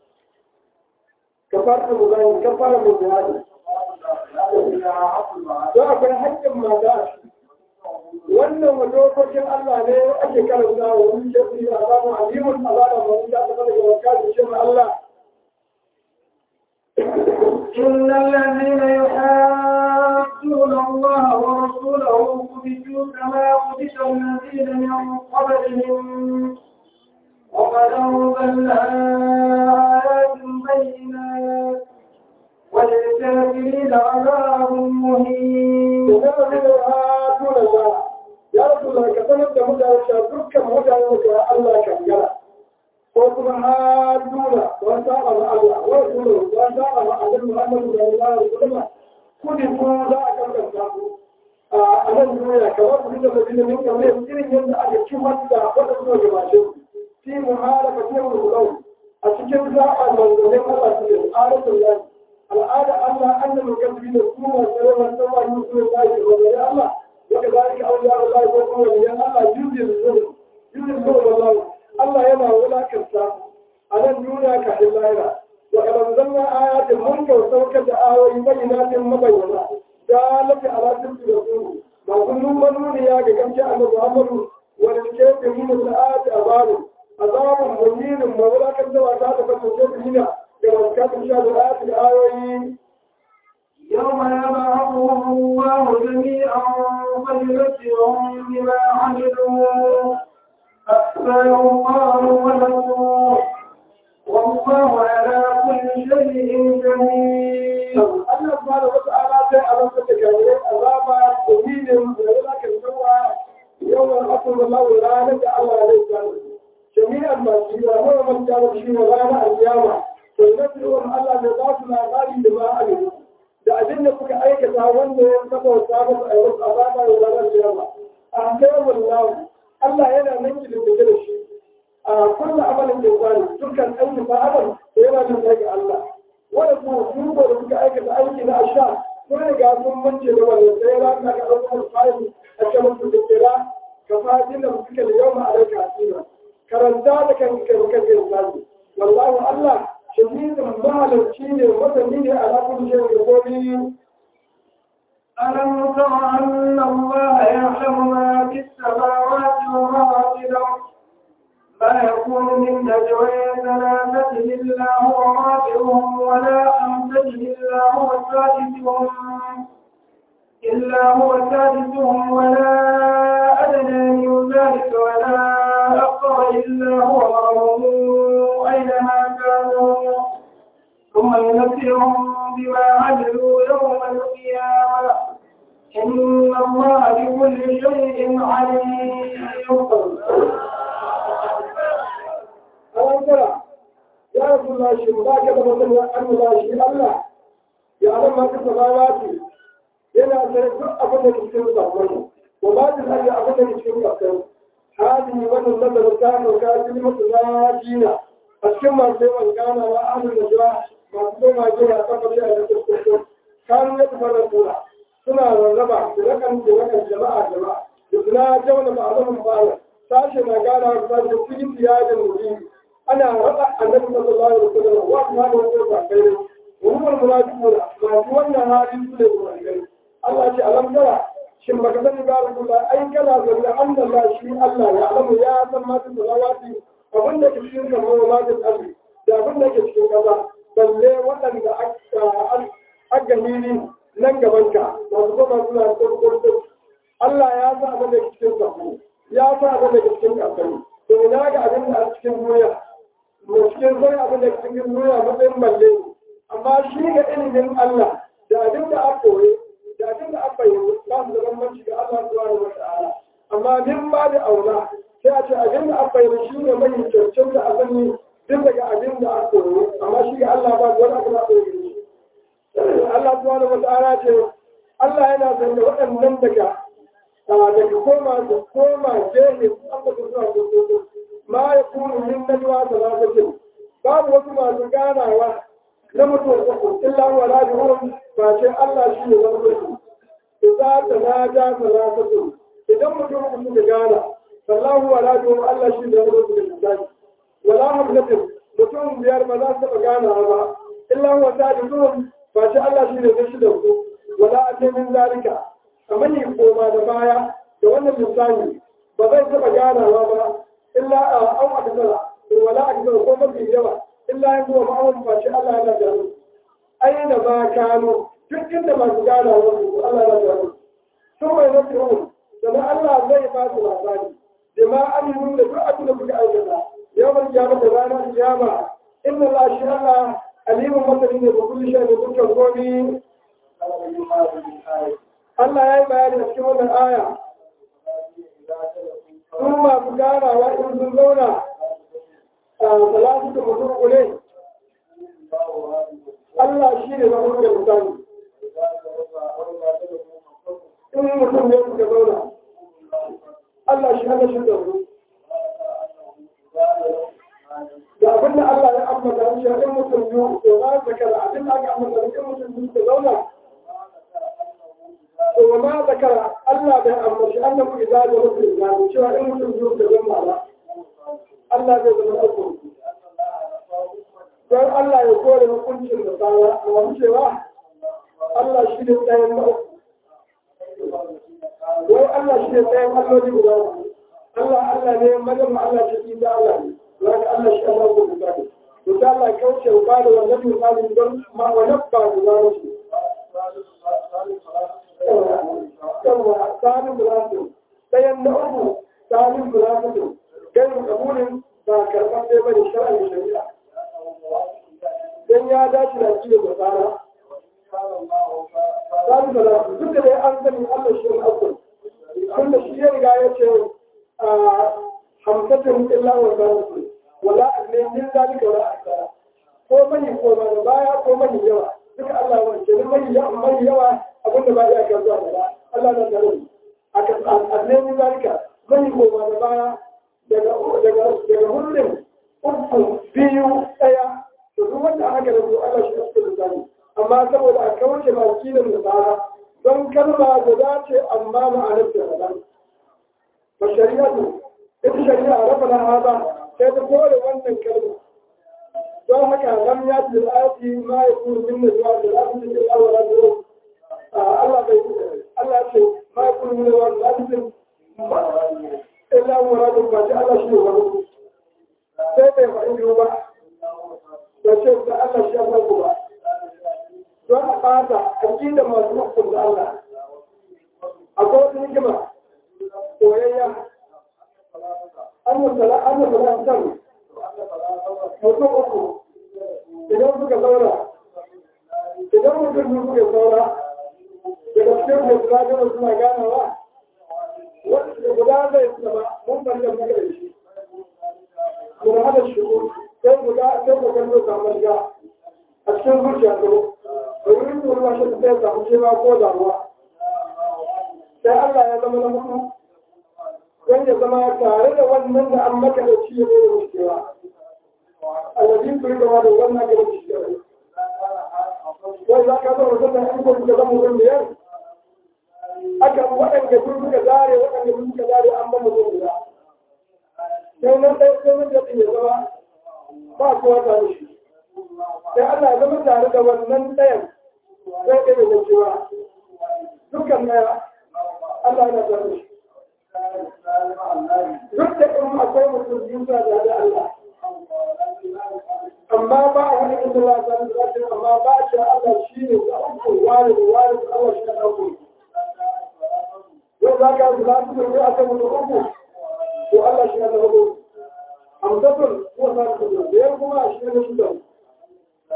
ka fara da mutane ka fara da jihadi don akwai haƙƙin mata wannan wa dokokin Allah ne ake karanta wa wani shafi a samun alimun azaba ma wani ta taɓa daga wakilin shi Allah إن الذين يحادون الله ورسوله كبتوا كما كبت الذين من قبلهم وقد أنزلنا آيات بينات وللكافرين عذاب مهين. ya rasu da ka sanar da mutane cewa dukkan mutane da Allah kan gara ko kuma haduna wa saba ma Allah wa rasuluhu wa saba ma annabi Muhammad sallallahu alaihi wasallam kudi ko za a kankanta ku a nan duniya kamar ku da madina min kamar irin yadda aka kimar da wanda suka gabace ku fi muharaka fi mulkau a cikin zaɓa manzannin Allah su ne al'adatul lahi al'ada Allah annabi kasbi da kuma sarrafa sarrafa musulun lahi wa Allah وكذلك أولياء الله يقولون لأن الله يجزي الظلم يجزي الظلم الله الله يما ولا كرسا على الدنيا كحلائنا وقد أنزلنا آيات الملك وسوكة آيات بينات مبينة دالة على سلسل رسوله ما كل من يا كم جاء محمد وللكافرين الآيات أذاب أذاب مهين ولا كذا وذات فالكافرين كما كان شاهد الآيات الآيات يوم يبعثهم الله جميعا فينبئهم بما عملوا أحسن قالوا ونسوا والله على كل شيء جميل Allah subhanahu wa ta'ala sai a ranka da gare azaba dalilin da yana kan tsawa yawan akwai Allah ranar da Allah zai tsara jami'an masu yi wa man jama shi wa ranar alkiyama to nabi'un Allah ne za su labari da ma alimu da abin da kuka aikata wanda ya saba wa samu a yau a zama da ranar jama a kai wallahu Allah yana nan ki da da shi a kullu amalin da zai dukkan aiki ba amal yana nan daga Allah wanda kuma sun da suka aikata aiki na asha sun riga sun mance da wannan sai ya ka ga ɗaukar fa'ili a cikin su da kira ka fadin da suka da yau ma'alaika asira karanta da kan kan kan kan wallahu Allah shahidun mahalarci ne masani ne a lafin shi da gobe ألم تر أن الله يعلم ما في السماوات وما في الأرض ما يكون من نجوى ثلاثة إلا هو رابعهم ولا خمسة إلا هو سادسهم إلا هو سادسهم ولا أدنى من ذلك ولا أكثر إلا هو معهم أينما كانوا ثم ينبئهم بما عملوا يوم القيامة إن الله بكل شيء عليم ألم ترى يا رسول الله شيء ما كتب مثلا أن الله شيء الله يعلم ما في السماوات yana sanin duk abin da ke cikin sammai wa ba ta sanya abin da ke cikin ƙasar hadi wannan nazarin ta sauka cikin masu na jina a cikin masu yawan gana wa amin da jira masu koma jira a tabbatar da kuskure kanu ya tafi da tura suna rarraba da rakan da rakan jama'a jama'a da suna jauna ba a zaman fara sashe na gana wa sashe da cikin tiyajin mutum ana raba annabi sallallahu alaihi wasallam wa kuma da wata ba kai ne wa hukumar munafiquna masu wannan halin su ne munafiqai Allah ce alam tara shin baka sani ba Rasulullah ai kana zanna Allah shi Allah ya alamu ya san ma da salawati abin da ke cikin kamar ma da tsari da abin da ke cikin kaza balle waɗanda aka hili nan gabanka masu kuma suna kurkurkur Allah ya sa abin da ke cikin sabu ya sa abin da ke cikin kasari to ina ga abin da a cikin duniya cikin duniya matsayin balle amma shi ga ilimin Allah da abin da aka koye da abin da aka yi ba su da bambanci ga Allah subhanahu wa ta'ala amma min ba da aula sai a ce abin da aka yi shi ne mai cancanta a sani duk daga abin da aka koye amma shi ga Allah ba wani abu da aka yi Allah subhanahu wa ta'ala ce Allah yana son da waɗannan daga daga koma da koma jehe an ba su zuwa gobe ma ya kuma min najwa salatin babu wasu masu ganawa na mutum uku illa wa la yuhum ba ce Allah shi ne wani mutum idza tanaja salatatu idan mutum uku suka gana sallahu wa la yuhum Allah shi ne wani mutum wala hamzatin mutum biyar ba za su taɓa gana ba illa wa sadisuhum ba ce Allah shi ne zai shi da su wala ake min zalika kamar yi koma da baya da wannan misali ba zai taɓa ganawa ba illa a an akasara wala akasara ko mafi yawa illa yin kuma ma'amun ba ce Allah yana da aina ma kano duk inda masu ganawa su Allah yana da sun mai mafi yau sannan Allah zai ba su labari da ma aminu da duk abin da kuka aikata yawan kiyama da ranar kiyama inna Allah shi Allah alimun masani ne da kulli shay da dukkan gobe Allah ya yi bayani a cikin wannan aya. Sun masu ganawa in sun zauna a salatu da mutum kule. Allah shi ne na mutum da mutane. In mutum ne suka zauna. Allah shi hana shi da su. Da abin da Allah ya ambata shi in mutum biyu, to za su zakara abin da aka ambata in mutum biyu suka zauna. وما ذكر الله به أمر أنه إذا جلس الإنسان شو إن مسلم تجمع له الله به ذكر don Allah ya kore hukuncin da tsara a wani cewa Allah shi ne tsayin na uku. Wai Allah shi ne tsayin alloli guda uku. Allah Allah ne madan Allah ce ki da Allah ne. Za ka Allah shi Allah ko guda ne. To ta Allah kauce ba da wannan misalin don ma wani ba guda ne. yawa tsarin bulatu ɗayan na uku tsarin bulatu gairu kabulin ba karɓar ɗaya ba da shari'a shari'a don ya dace da shi da tsara tsarin bulatu duk da dai an sani allah shi ne akwai tun da shi ya riga ya ce hamsatin illa wa zalatu wala ne min zalika wala akara ko mani ko ba da baya ko mani yawa duka allah wa ke mani yawa abinda ba ya kan zuwa da Allah na tare a kan annabi zalika mai goma da baya daga daga daga hullin uku biyu daya to duk wanda aka da Allah shi cikin zani amma saboda a kauce ma kilin da bara don kalma da dace amma ma'anar da daban ba shari'atu ita shari'a rabbana hada sai ta kore wannan kalma don haka lam yati al-ayati ma yakunu min najwa al-amri al-awwal Allah bai Allah ce ma ya kuma nuna wani lafifin illa muradun ba ce Allah shi ne wani sai bai faɗi biyu ba da ce da Allah shi ya farko ba don a ɓata a da masu hukun da Allah akwai wata hikima koyayya an yi sala an yi sala san mutum uku idan suka zauna idan mutum suka zauna daga cikin da suna gana suna ganawa wanda guda zai zama mun banda muka da shi mun hada shi sai guda sai mu kallo samu ga a cikin zuciya to da wurin da ruwa shi sai samu cewa ko damuwa sai Allah ya zama na mutu don ya zama tare da wannan da an maka da shi ya ne da wucewa alladin kuri gaba da wannan ga da shi wai za ka zama mutum da an kuma zama mutum biyar aka waɗanda sun suka zare waɗanda sun suka zare an ba mutum guda sai nan ɗaya sai mun da ya zama ba kowa tare shi sai Allah ya zama tare da wannan ɗayan sai ɗaya da cewa dukkan ɗaya Allah ya tare shi duk da in akwai mutum biyu suna da da Allah amma ba a wani inda Allah ta nuna amma ba a ce Allah shi ne da uku wani da wani da Allah shi ne da uku yau za ka yi za su zai a kan mutum uku to Allah shi ne da uku hamsatun kuma za su zai da kuma shi ne da shida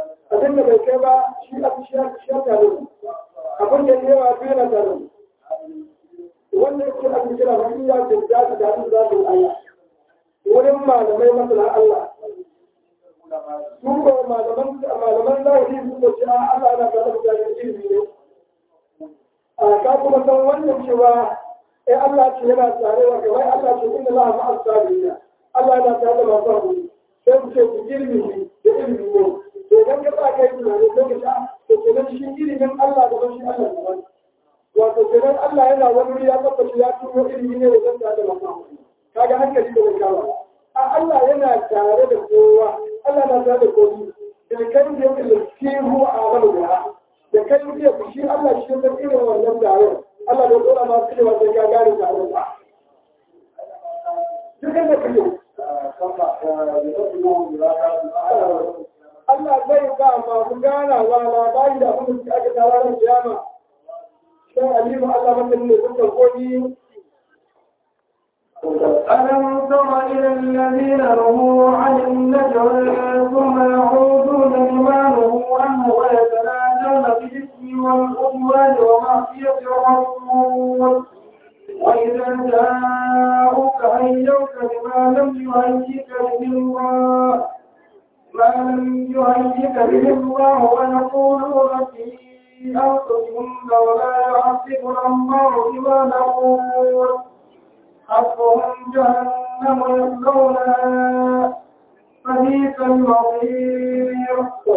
abin da bai kai ba shi a shi a shi a tare abin da yawa biyu na tare wannan yake a kira wani ya ce da su da su da su Allah wurin malamai masana Allah su ko malaman malaman zahiri su ko ce Allah na kada mutane ilimi ne a ka kuma san wannan cewa eh Allah ce yana tare wa kai Allah ce inna Allah ma'a sabirin Allah yana tare da masu hakuri sai mu ce ilimi da ilimi ne to idan ka sa kai tunani sai ka sha to kenan shi ilimin Allah da shi Allah daban wato kenan Allah yana wani wuri ya tabbaci ya turo ilimi ne wajen tare da masu hakuri kaga hankali da kawo a Allah yana tare da kowa Allah na tare da kowa da kan da yake laskihu a amalu da da kai da shi Allah shi da irin wannan tare Allah da dora ma su cewa sai ka gane tare da duk da kake Allah zai ba masu ganawa labari da abin da aka tara ran kiyama sai alimu Allah mutum ne dukkan koyi ألم تر إلى الذين نهوا عن النجوى ثم يعودون لما نهوا عنه ويتناجون بالإثم والعدوان ومعصية الرسول وإذا جاءوك هيوك بما لم يهيك به الله ما لم يهيك به الله ويقولون في أنفسهم لولا يعذبنا الله بما نقول حسبهم جهنم يصلونها فبئس المصير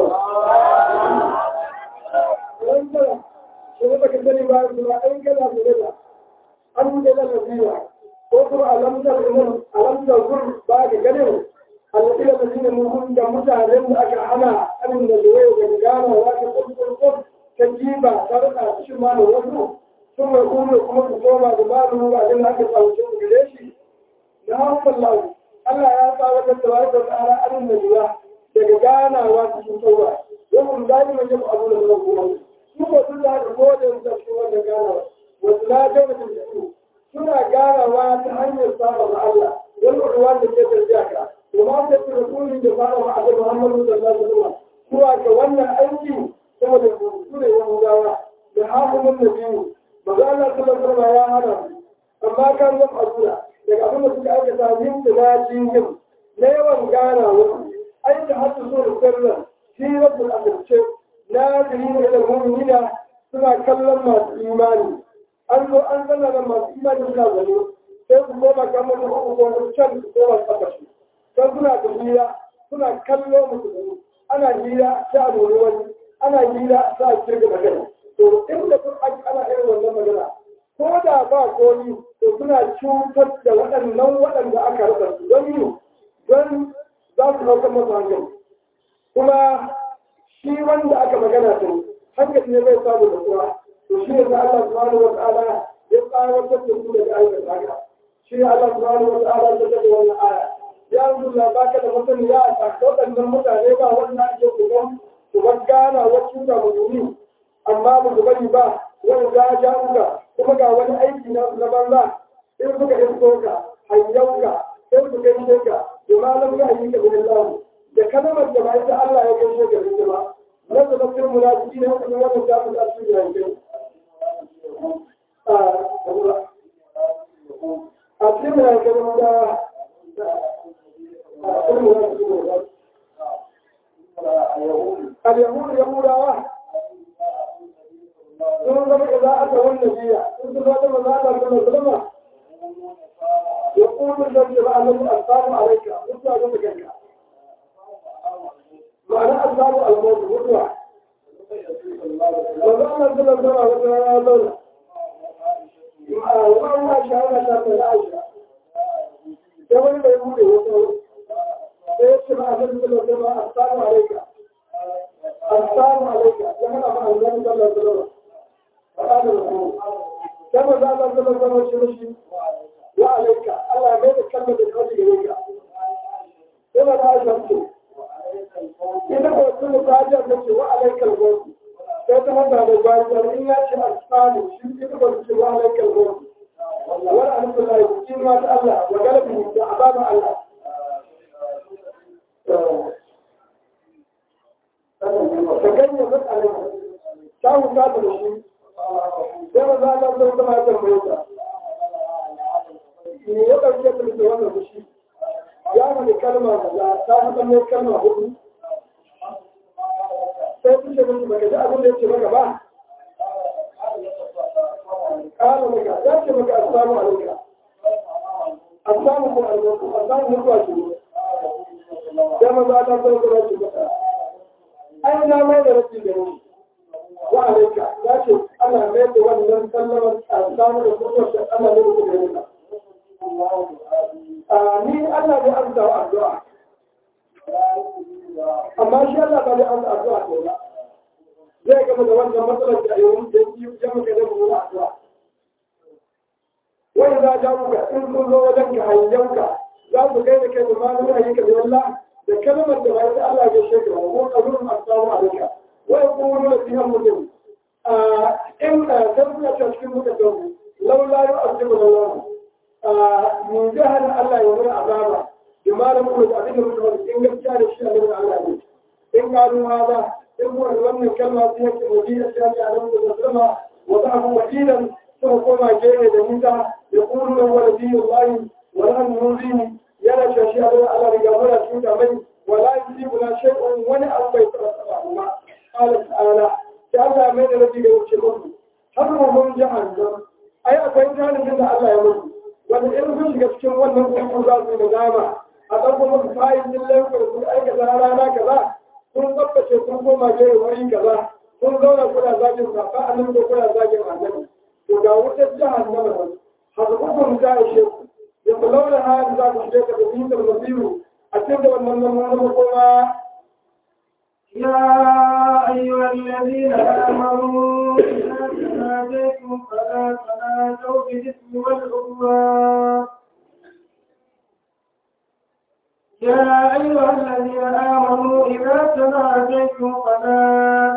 an da lafiya ko kuma alamtar nan alamtar gur ba ga ganin alladina ladina mun da mutanen da aka hana anin da zuwa ga gana wa ta kurkur ta jiba sarka shi ma da wasu sun mai kuma kuma su koma da babu ba din aka tsauce su gare shi na Allah Allah ya sa wata tabaraka ta'ala anin da zuwa daga ganawa cikin tauba yawan dai mai yin abu da kuma su ko su da godin da su wannan ganawa wasu na jauna da su suna ganawa ta hanyar saba ma Allah wani ruwa da ke tafiya ka وما تكون رسول جفاء مع محمد صلى الله عليه وسلم هو كوانا أيدي ثم تقول يوم دعوة لحاكم النبي ماذا الله صلى الله عليه وسلم يا هذا أما كان يفعلون لك أبنى سكا أيضا تعليم تناجيهم لا يوم كان أي تحدث سورة السر في رب الأمر شيء ناظرين إلى المؤمنين سنة كلم ما إيماني أنه أنزلنا لما إيماني سنة ذلك sai su koma kamar da hukumar can su koma tsakashi don suna tafiya suna kallo musu ana hira ta lura wani ana hira ta kirga magana to inda kun ana irin wannan magana ko da ba komi to suna cutar da waɗannan waɗanda aka rasa su don yi don za su ɗaukar masu hankali kuma shi wanda aka magana ta hankali ne zai samu da kuwa to shi ne da Allah subhanahu wa ta'ala ya tsawatar da su daga aikata haka shi ne Allah subhanahu wa ta'ala ya tabbata wannan aya ya rubuta ba ka da mutum ya a waɗannan mutane ba wannan ake kuma su gana wacce da mutumi amma ba su bari ba wani za a uka kuma ga wani aiki na na banza in suka isko ka hayyauka sai su kai sheka da malam ya yi ka bin Allah da kalmar da ba ita Allah ya kai sheka da ita ba na da tafsir munafiki ne kuma wannan ta fi asiri da yake a cikin da yake da اليهود يهودا sun zama da za a ta wannan biya sun sun zama da za a ta wannan ya kuma da ke ba a nan alfamu a raika mutuwa ga kanka ma'ana alfamu almautu mutuwa ba za a nan zama zama wata rana zauna wani ma shahara ta mai ra'ayi da wani bai bude wasu sai ya ce ma a nan zama zama alfamu a raika alfamu a raika ya hana ma a nan zama zama كما ذا الله صلى الله عليه وسلم وعليك الله ما يتكلم بالخرج إليك كما لا أشهد إذا قلت له تعالى نفسي وعليك الموت فيتمنى على الوالد إن يأتي أسفاني إذا قلت له وعليك الموت ولا أنت الله يبكين ما الله وقلبه بأعظام الله ku kata da shi sai maza Allah sai kuma ya tambaye ta me ya ɗauke ta da wannan fushi ya faɗi kalma da ta fi ɗan kalma hudu sai su ce musu baka ji abin da ya ce maka ba ƙara maka ya ce maka assalamu alaikum assalamu ko alaikum assalamu mutuwa ce sai maza Allah sai kuma ya ce maka ai na mai da rafi da ni wa alaika ya ce ana mai da wannan sallamar assalamu da mutuwa ce ana mai da ni ni Allah bai amsa wa addu'a amma shi Allah ba zai amsa addu'a ko ba zai gama da wannan matsalar da yau da yi ya maka da mu addu'a wani za ja muka in sun zo wajen ka hayyanka za su kai da kai da malamin ayyuka da Allah da kalmar da bai Allah ya shekara ko kabirun assalamu alaikum wa yaqulu la fiha mutum in ka tabbata cikin mutum laula yu'azibu Allah mu jihar Allah ya mana azaba bima da kuma da abin da mutum in gaskiya da shi a nan Allah ne in karu ma ba in kuma wannan kalma sai yake mu ji da shi a nan da sama wa da abu wakilan kuma koma gere da nita ya kuru da wala biyu Allah wa la nuzini yana cewa shi a nan Allah ne gabara shi da mai wala yusibu la shay'un wani abu bai tsara tsara kuma qala ta'ala sai Allah mai da rabi ga wuce mutu har mun jahannam ai akwai jahannam da Allah ya mutu wanda in sun shiga cikin wannan kuma za su da dama a ɗauko musu kayan din laifin sun aikata rana kaza sun tsabtace sun koma gere wuri kaza sun zauna kuna zagin safa a nan ko kuna zagin annabi to ga wutar jahannama nan hasbukum ta ishe ku ya launa hali za ku shige ka da bitar masiru a cikin da wannan nan kuma يا أيها الذين آمنوا إذا تناجيتم فلا تناجوا بالإثم والعدوان يا أيها الذين آمنوا إذا تناجيتم فلا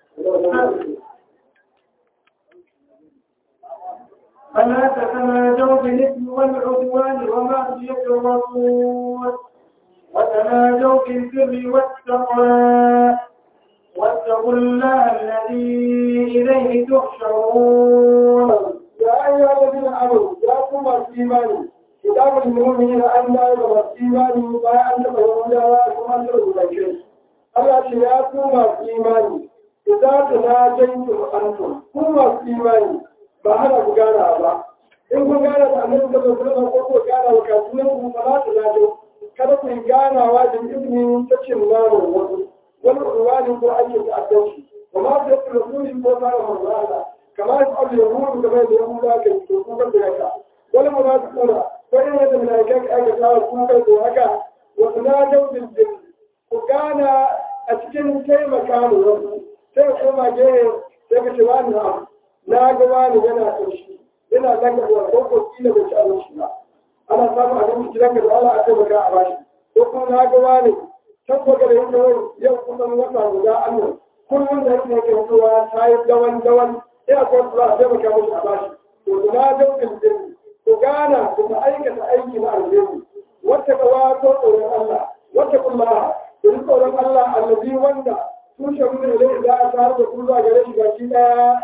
فلا تتناجوا بالإثم والعدوان ومعصية الرسول وتناجوا بالبر والتقوى واتقوا الله الذي إليه تحشرون يا أيها الذين آمنوا يا قوم الإيمان كتاب المؤمنين أن لا يرى الإيمان ما أنت فهم لا كما أنت رجل Allah ce ya ku masu imani, idan ta na janki antum, ku masu imani ba hana ku gana ba. In kun gana da annabi da zama ko ko gana wa kasuwan ku ba za ta na kada ku yi ganawa da izinin ta cin namun wasu wani ruwani ko ake ta'addanci ba ma su yake rasuli ko tsara manzana kamar su abu yahudu game da yahuda ka yi to kuka da haka wani mu za su kura ko yin yadda mai kai ka aikata wa kuka da haka wasu na jaudin din ku gana a cikin taimaka mu wasu sai ku koma gehe sai ka ce wani na na ga wani yana ƙarshe yana zanga da ko ko kila da ci abinci ba ana samun abinci gidan ka da Allah a taimaka a bashi ko kuma na ga wani tabbata da yake wani yau kusan wata guda annan kullum da yake yake mutuwa ta yi dawan dawan ina ko za a taimaka mashi a bashi to da na daukin din ku gana ku ta aikata aiki na alheri wata gawa ko tsoron Allah wata kuma ku ji tsoron Allah allazi wanda tushe mun da za a tare da ku zuwa gare shi baki daya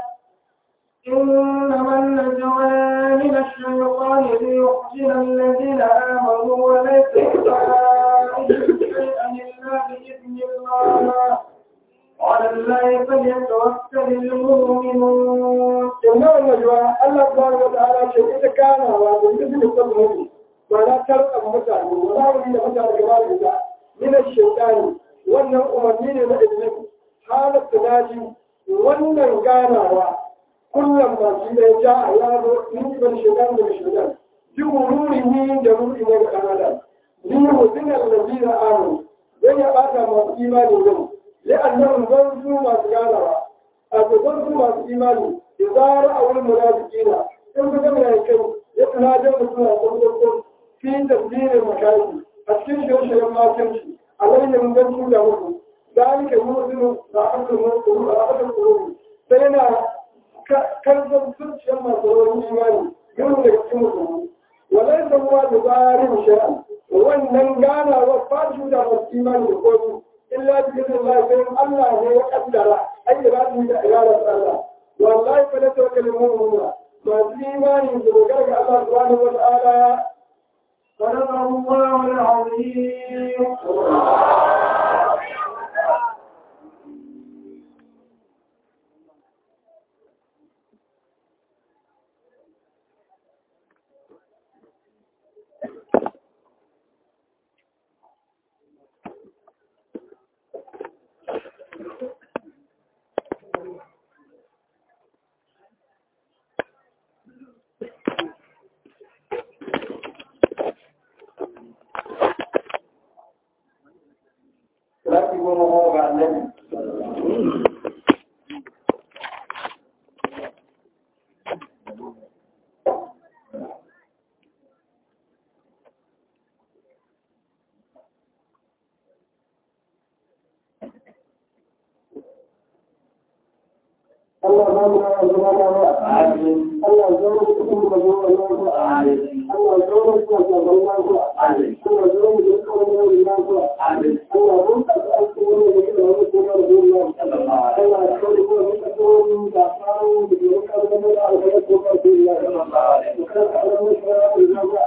إنما النجوى من الشيطان ليحزن الذين آمنوا وليس بفاعلهم شيئا إلا بإذن الله وعلى الله فليتوكل المؤمنون إنما النجوى الله سبحانه وتعالى شيء إذا كان وبالإذن الصبر ولا ترقى متعب ولا ولي متعب كمال من الشيطان wannan umarni ne na iblis halar tunaji wannan ganawa kullum masu da ja a yaro ni ban shaitan da shaitan ji wururi ni da ruri ne ga kanada ni hudin allazi da amu zai ya bata masu imani yau la'annan zan su masu ganawa a gaban su masu imani da zara a wurin munafikina in ka gama ya kai ya tana jan mutum a kwakwakwar fi tasirin makaki a cikin shirye-shiryen makinci a lainin zan tura muku ذلك يوزن رأس المنصر رأس القلوب سينا كرزم سرش يما صور الإيمان يوم يكتمه وليس هو بظاهر شيئا وأن كان وفاش دا الإيمان يقول إلا بإذن الله فإن الله هو قدر ai da za su yi da ayarar Allah wallahi fa la tawakkal mu'minuna masu imani su dogara ga Allah subhanahu wa ta'ala صدق الله العظيم Lati goma goma ga annabi. Allah ba mu da zama da ba. Allah ya zama cikin da zuwa Allah ko. Allah ya zama cikin da zuwa Allah ko. Allah ya zama cikin da zuwa Allah ko. Allah mun ta aiki wani da ke da wani ko da zuwa Allah. Allah ya kawo ko da ko da faru da ke da da da alheri ko da zuwa Allah. Kan Allah mu shara da zuwa.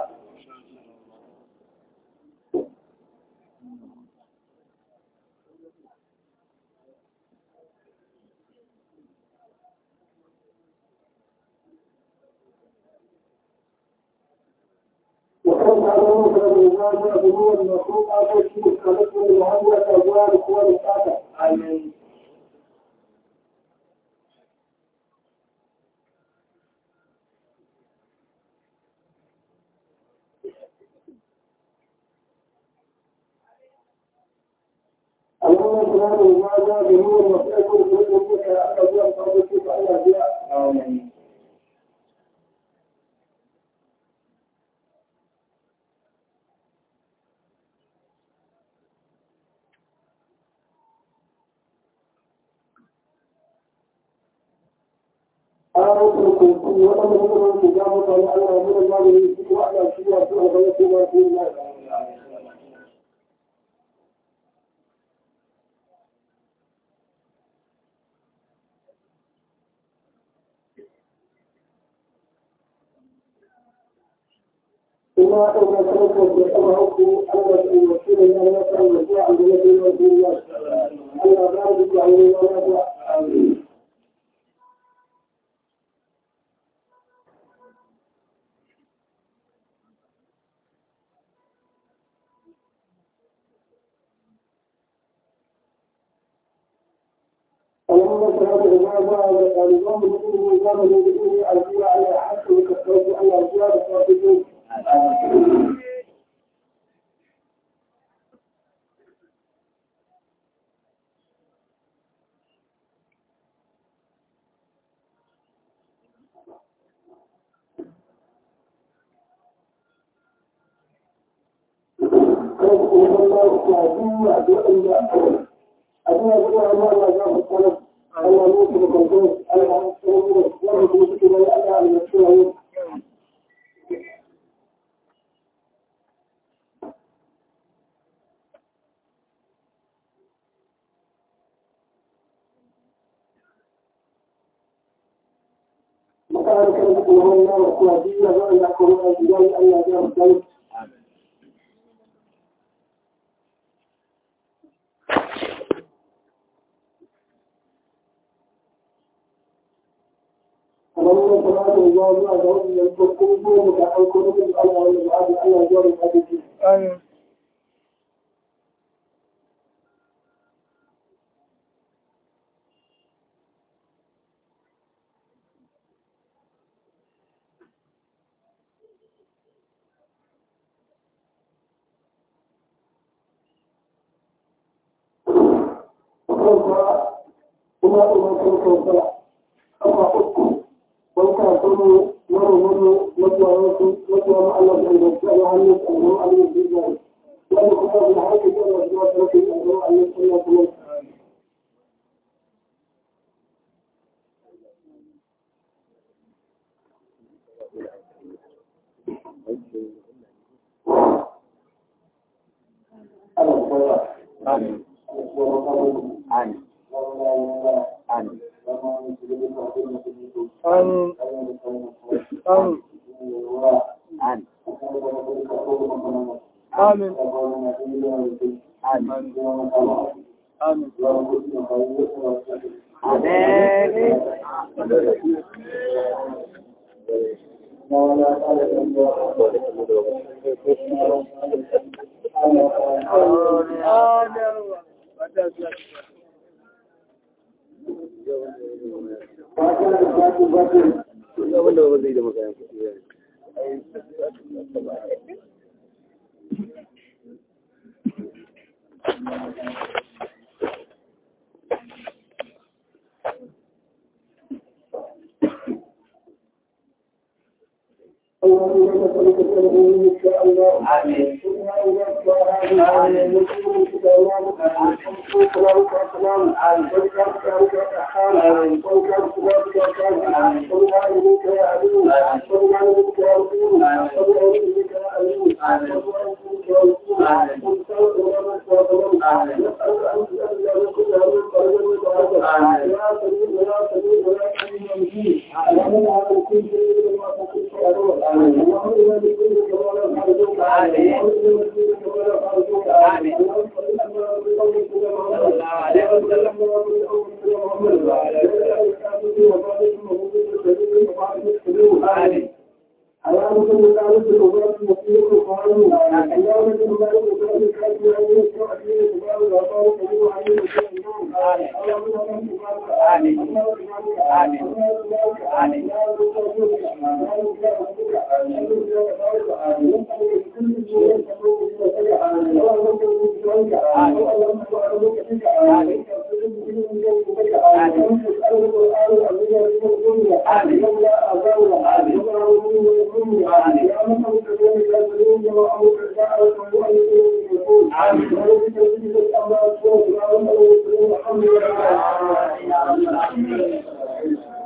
وكان على مكر الرجال هو المخلوق على شيء خلقه المهندس أبواب قوى الطاقة. آمين. اللهم سبحانه وتعالى بنور وفاته وقوته على أبواب قوته على أبواب. آمين. آياتكم وأنا من الكتاب قال الله من الله يجيب وأنا شيء وأنا غيرت ما في الله إما أن تركوا بأمركم أن الوكيل لا يسأل الرجوع عن الذي يرجو الله ألا ذلك عن الله آمين اللهم صل على وعلى الإمام المسلم والإمام الذي أرجو على حق وكفرت على أرجاء الصادقين أبونا بقى الله لا يجاب الطلب الله يوصل القلبين الله يوصل ورد وسكي لا يأتي على المشروعين مكان كان الله الله وقوادية وأن يقولون الجلال أن يجاب الطلب اللهم صل على وعلى آله وصحبه وسلم على الله الله يجعل الحديث آمين kuma kuma kuma kuma kafa uku wanka kuma wani wani matuwa wasu matuwa ma Allah da ya tsaya hannun tsaron Allah da ya wani kuma da haka da Allah da ya tsaya tsaron Allah da ya tsaya Allah ya tsaya. Amin. Amin. Amin. Amin. Amin. Amin. Amin. Amin. Amin. Amin. Amin.